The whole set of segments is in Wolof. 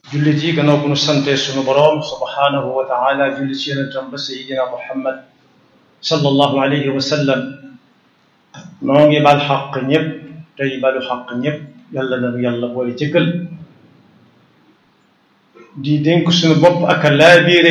jullit yi gannaaw bu nu sante sunu boroom subhaanahu wa taala julli ci yonentam ba sayidina muhammad sallallahu alayhi wa sallam noo ngi bal xaq ñëpp tey balu xaq ñëpp yàlla nanu yàlla boole jëkkal di dénk sunu bopp ak a laabiire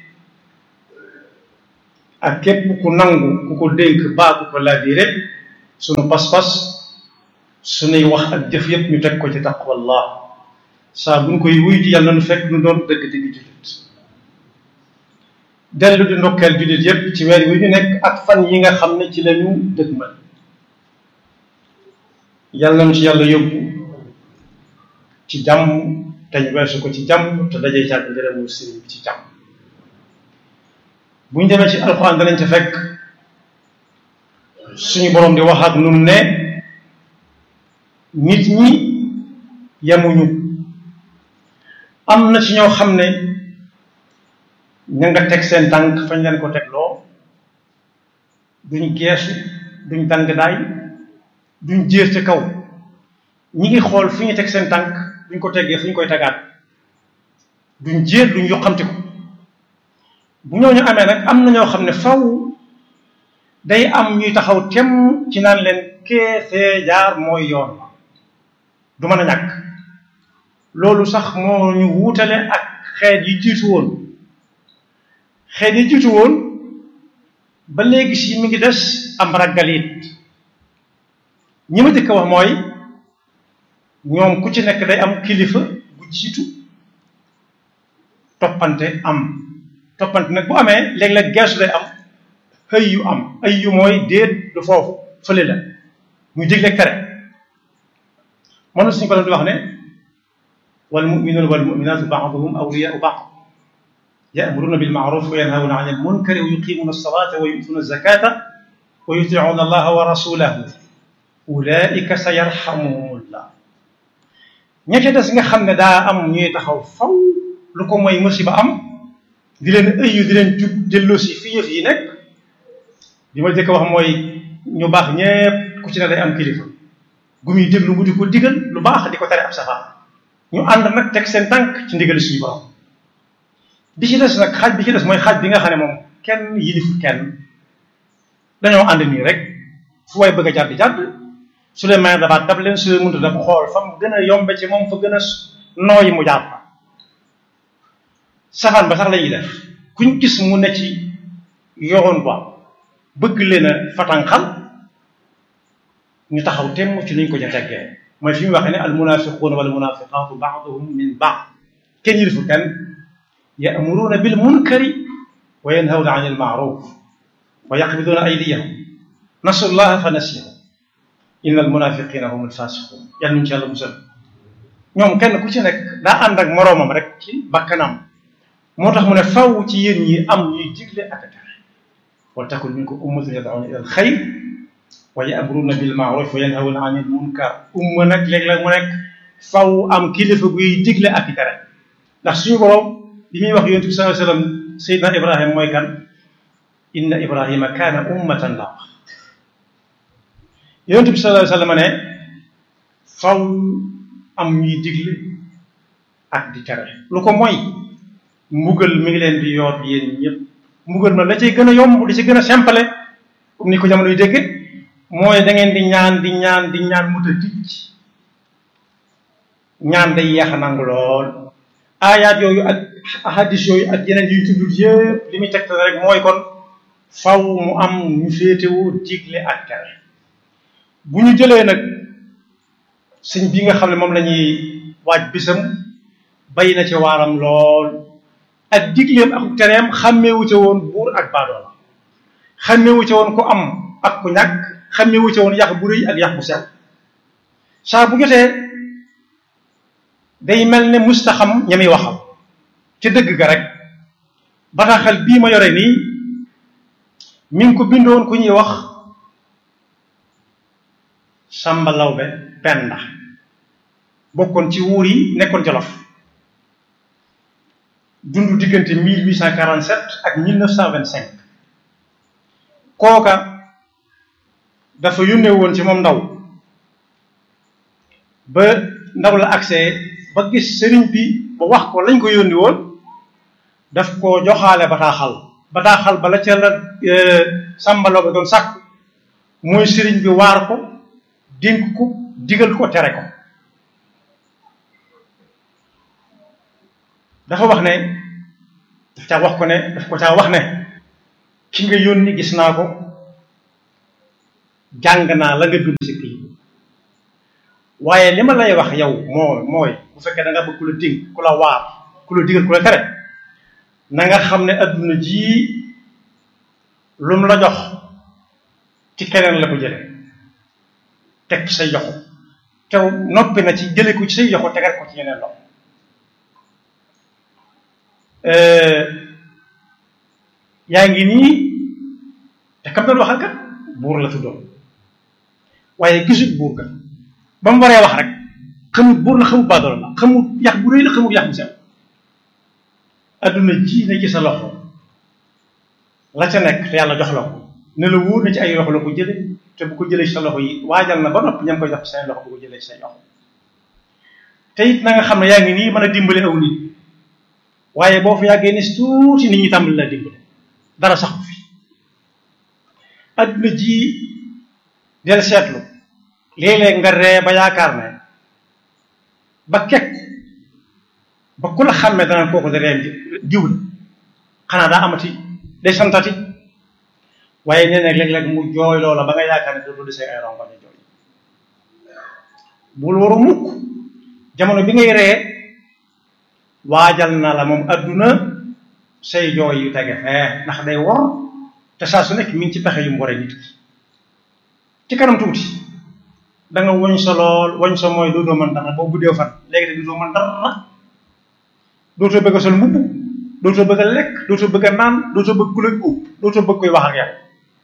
ak képp ku nangu ku ko dénk baa ku ko laabiire sunu pas-pas sunuy wax ak jëf yëpp ñu teg ko ci taqwallah saa bu ñu koy wuy ji yàlla nu fekk nu doon dëgg dëgg jullit dellu di ndokkeel jullit yépp ci weer wi ñu nekk ak fan yi nga xam ne ci lañu dëgmal yàlla na ci yàlla yóbbu ci jàmm te ñu weesu ko ci jàmm te dajee càgg ngërëmul sëriñ bi ci jàmm bu ñu demee ci alxuraan danañ ca fekk suñu boroom di wax ak nun ne nit ñi yemuñu am na ci ñoo xam ne ña nga teg seen tànk fañ leen ko tegloo duñ geesu duñ dang daay duñ jéer ca kaw ñi ngi xool fi ñu teg seen tànk duñ ko teggee fu ñu koy tegaat duñ jéer duñ yoqamti ko bu ñooñu amee nag am na ñoo xam ne faw day am ñuy taxaw temm ci naan leen keefee jaar mooy yoon du mën a ñàkk loolu sax moo ñu wuutale ak xeet yi jiitu woon xeet yi jiitu woon ba léegi si mi ngi des am raggalit ñi ma jëkk wax mooy ñoom ku ci nekk day am kilifa bu jiitu toppante am toppante nag bu amee léeg-léeg geesu day am xëy yu am ay yu mooy déet du foofu fële la muy digle tere mën na suñu ko doon di wax ne والمؤمنون والمؤمنات بعضهم أولياء بعض يأمرون بالمعروف وينهون عن المنكر ويقيمون الصلاة ويؤتون الزكاة ويطيعون الله ورسوله أولئك سيرحمهم الله ña ca des nga xam ne daa am ñuy taxaw faw lu ko mooy musiba am di leen ëyyu di leen jub delloosi fi yëf yi nekk li ma jëkk wax mooy ñu baax ñépp ku ci ne day am kilifa gu muy déglu mu di ko digal lu baax di ko tere ab safaan ñu ànd nag teg seen tànk ci ndigal suñu borom bi ci des nag xaaj bi ci des mooy xaaj bi nga xam ne moom kenn yilifu kenn dañoo ànd nii rek fu way bëgg a jàdd jàdd su leen may dabaat dab leen su leen mënta dab xool fa mu gën a yombe ci moom fa gën a nooyi mu jàpp safaan ba sax la ñuy def kuñ gis mu ne ci yoon ba bëgg leen a fatanxal ñu taxaw temm ci nuñ ko ca teggee mooy fi mu waxee ne al munafiquuna wal munafiqaatu baaduhum min baad kenn yilifu kenn ya'muruuna bil munkari wa yanhawna an il maaruf wa yaqbiduuna aydiyahum nasu llaha fa nasiyahum inna al munafiqina hum al fasiqun yàlla nuñ ci yàlla musal ñoom kenn ku ci nekk daa ànd ak moroomam rek ci bakkanam moo tax mu ne faw ci yéen ñi am ñuy digle ak a tere wal takun minkum ummatun yad'una ila al xayr wa ya'muruna bil ma'ruf wa yanhawna 'anil munkar umma nag léeg-léeg mu nekk faw am kilifa guy digle ak i tere ndax suñu borom bi muy wax yonent bi sallallahu alayhi wasallam Seydina Ibrahima mooy kan inna Ibrahima kaana ummatan la wax yonent bi sallallahu alayhi wasallam ne faw am ñuy digle ak di tere lu ko mooy mbugal mi ngi leen di yoot yéen ñëpp mbugal na la cay gën a yomb di ci gën a simple comme ni ko jamono yu dégg mooy da ngeen di ñaan di ñaan di ñaan mu ta ticc ñaan day yeex a nangu lool aayaat yooyu ak ahadis yooyu ak yeneen yuy tuddut yëpp li muy tegtal rek mooy kon faw mu am ñu féetewoo digle ak tere bu ñu jëlee nag sëñ bi nga xam ne moom la ñuy waaj bisam bay na ci waaram lool ak digleem ak tereem xàmmeewu ca woon buur ak baadoola xàmmeewu ca woon ku am ak ku ñàkk xàmmeewu ca woon yàq bu rëy ak yàq bu sew saa bu jotee day mel ne mustaxam ñami waxam ca dëgg ga rek bataaxal bii ma yore nii mi ngi ko bindoon ku ñuy wax Samba Lawbe Penda bokkoon ci wuur yi nekkoon Jolof dund diggante 1847 ak 1925 kooka dafa yónnee woon ci moom ndaw ba ndaw la accès ba gis sëriñ bi ba wax ko lañ ko yónni woon daf ko joxaale bataaxal bataaxal bala ca la sàmbaloo ba doon sàkk mooy sëriñ bi waar ko dénk ko digal ko tere ko dafa wax ne daf caa wax ko ne daf ko caa wax ne ki nga yónni gis naa ko jàng naa la nga bind si kii waaye li ma lay wax yow moo mooy bu fekkee da nga bëgg ku la dénk ku la waar ku la digal ku la tere na nga xam ne adduna jii lu mu la jox ci keneen la ko jële teg ci say joxo te noppi na ci jële ko ci say joxo tegal ko ci yeneen loxo yaa ngi nii te kam doon waxal kat buur la tuddoon waaye gisul buur ga ba mu waree wax rek xamut buur la xamut baadoolo la xamut yax bu rëy la xamut yax bu sew adduna ji ne ci sa loxo la ca nekk te yàlla jox la ko ne la wóor na ci ay loxo la ko jële te bu ko jëlee ci sa loxo yi waajal na ba noppi ña ngi koy jox ci seen loxo bu ko jëlee ci say loxo te it na nga xam ne yaa ngi nii mën a dimbale aw nit waaye boo fi yàggee ni tuuti nit ñi tàmbali la dimbale dara sax ko fi adduna ji del seetlu léeg-léeg nga ree ba yaakaar ne ba kekk ba ku la xàmmee dana kooku de reen diw la xanaa daa amati day santati waaye nee na léeg-léeg mu jooy loola ba nga yaakaar ne dootu desee ay rongoñ a jooy bul waru mukk jamono bi ngay ree waajal na la moom adduna say jooy yu tege fee ndax day wor te saa su nekk mi ngi ci pexe yu mu waree nit ki ci kanam tuuti da nga woñ sa lool woñ sa mooy dootoo mën dara boo guddee fan léegi de dootoo mën dara dootoo bëgg a sol mbubb dootoo bëgg a lekk dootoo bëgg a naan dootoo bëgg ku la ub dootoo bëgg koy wax ak yow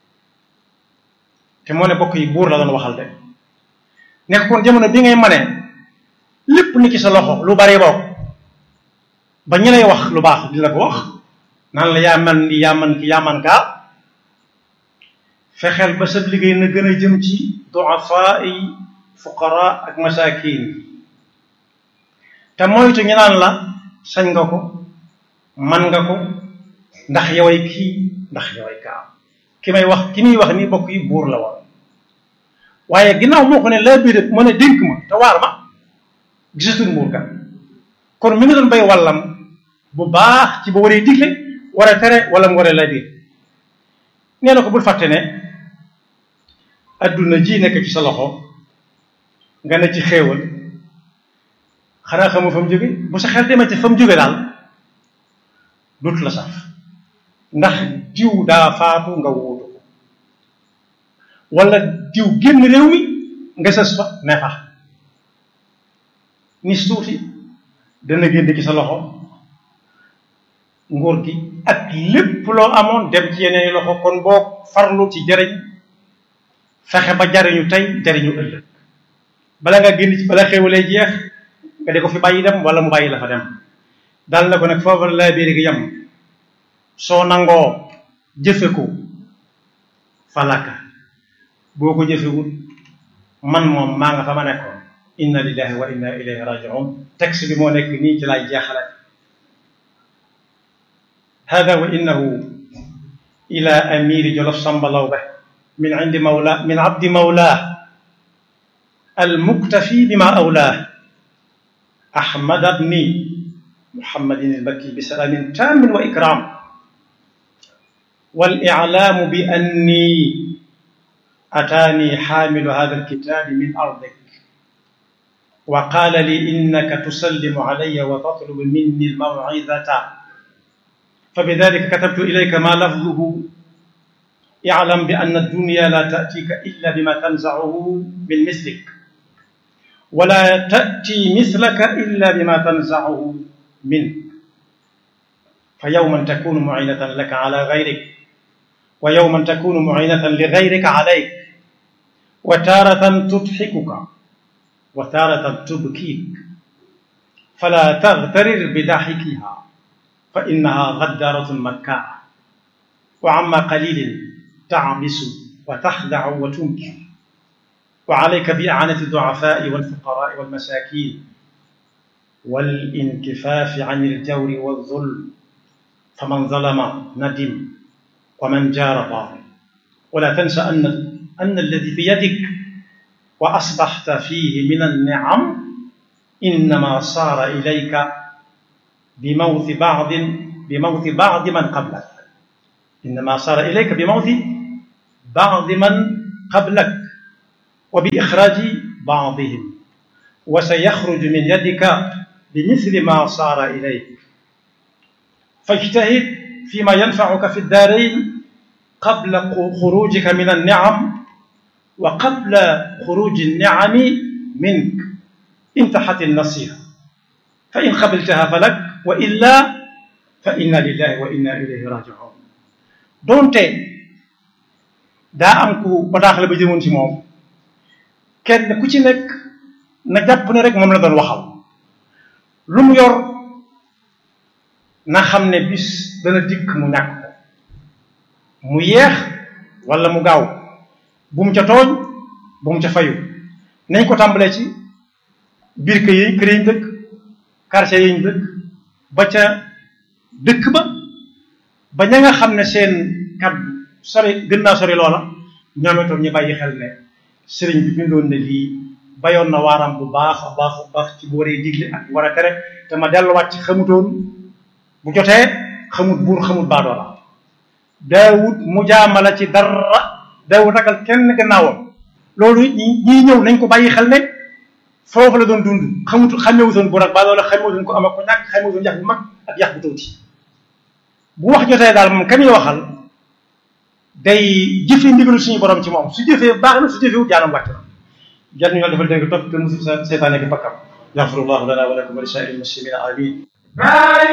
te moo ne bokk yi buur la doon waxal de nekk kon jamono bi ngay manee lépp ni ci sa loxo lu bari bokk ba ñi lay wax lu baax di la ko wax naan la yaa man ni yaa man ki yaa man kaa fexeel ba sa liggéey na gën a jëm ci duafa yi fuqara ak masakin yi te moytu ñu naan la sañ nga ko man nga ko ndax yoway kii ndax yoway kaa ki may wax ki muy wax ni bokk yi buur la woon waaye ginnaaw moo ko ne laa biir mu ne dénk ma te waar ma gisatul mbuur kan kon mi ngi doon bay wallam bu baax ci ba waree digle war a tere wala mu waree laa biir nee na ko bul fàtte ne adduna ji nekk ci sa loxo nga ne ci xéewal xanaa xamu fa mu jóge bu sa xel demee ci fa mu jóge daal dootu la saf ndax diw daa faatu nga wuutu ko wala diw génn réew mi nga sës fa ne fa nis tuuti dana génn ci sa loxo nguur gi ak lépp loo amoon dem ci yeneen loxo kon boo farlu ci jariñ fexe ba jariñu tey jariñu ëllëg bala nga génn ci bala xéwalee jeex nga di ko fi bàyyi dem wala mu bàyyi la fa dem dal na ko nag foofu laa biir gi yem soo nangoo jëfe ko falaka boo ko jëfewul man moom maa nga fa ma nekkoon inna lillahi wa inna ilayhi rajiun texte bi moo nekk nii ci laay jeexale hada wa innahu ila amiri jolof samba lawbe min indi mawla min abdi mawlaa المكتفي بما أولاه أحمد بن محمد المكي بسلام تام وإكرام والإعلام بأني أتاني حامل هذا الكتاب من أرضك وقال لي إنك تسلم علي وتطلب مني الموعظة فبذلك كتبت إليك ما لفظه اعلم بأن الدنيا لا تأتيك إلا بما تنزعه من مثلك ولا تأتي مثلك إلا بما تنزعه منك فيوما تكون معينة لك على غيرك ويوما تكون معينة لغيرك عليك وتارة تضحكك وتارة تبكيك فلا تغترر بضحكها فإنها غدارة مكاءة وعما قليل تعبس وتخدع وتنكر وعليك بإعانة الضعفاء والفقراء والمساكين والانكفاف عن الجور والظلم فمن ظلم ندم ومن جار ظالم ولا تنسى أن أن الذي بيدك وأصبحت فيه من النعم إنما صار إليك بموت بعض بموت بعض من قبلك إنما صار إليك بموت بعض من قبلك وبإخراج بعضهم وسيخرج من يدك بمثل ما صار إليك فاجتهد فيما ينفعك في الدارين قبل خروجك من النعم وقبل خروج النعم منك انتحت النصيحة فإن قبلتها فلك وإلا فإنا لله وإنا إليه راجعون donte daa am ku bataaxale ba jëmoon ci moom kenn ku ci nekk na jàpp ne rek moom la doon waxal lu mu yor na xam ne bis dana dikk mu ñàkk ko mu yeex wala mu gaaw bu mu ca tooñ bu mu ca fayu nañ ko tàmbalee ci biir kër yi kër yi ñu dëkk quartier yi ñu dëkk ba ca dëkk ba ba ña nga xam ne seen kàddu sori gën naa sori loola ñoom itam ñu bàyyi xel ne sëriñ bi bindoon ne lii bayoon na waaram bu baax a baax a baax ci bu waree digle ak war a tere te ma delluwaat ci xamutoon bu jotee xamut buur xamut baadoola daawut mu jaamala ci dara daawut ragal kenn gannaawam loolu ñi ñii ñëw nañ ko bàyyi xel ne foofu la doon dund xamut xamewutoon bu nag baadoola xamewutoon ko am ak ko ñàkk xamewutoon yax bu mag ak yax bu tuuti bu wax jotee daal moom kan waxal day jëfe ndigalu suñu borom ci moom su jëfee baax na su jëfewut jaanam wàcc na jal ñu yàlla defal dégg topp te musul seytaane ki bakkam yaxfirullahu lana wa lakum wa li saa'iril muslimina amin